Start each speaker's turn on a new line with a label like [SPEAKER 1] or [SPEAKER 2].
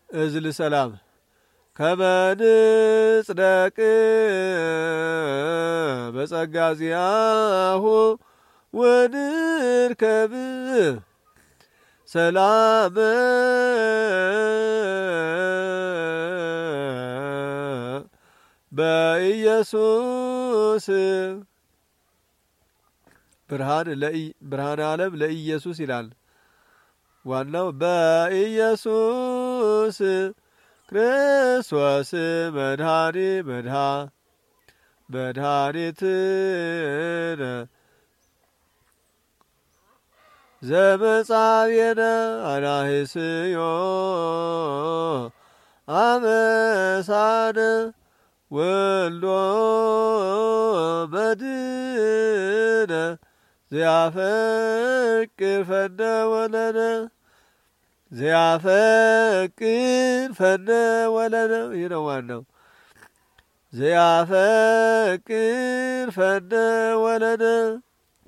[SPEAKER 1] እዝል ሰላም ከመንጽደቅ በጸጋ ዚአሁ ወንርከብ ሰላም በኢየሱስ ብርሃን ብርሃን ዓለም ለኢየሱስ ይላል። ዋናው በኢየሱስ ክርስቶስ መድኃኒ መድሃ መድኃኒትነ ዘመጻብየነ አናህስዮ አመሳነ ወልዶ በድነ ዚያፈቅር ፈነ ወለነ ዚያፈቅር ፈነ ወለነ ይህ ነው ዋናው። ዚያፈቅር ፈነ ወለነ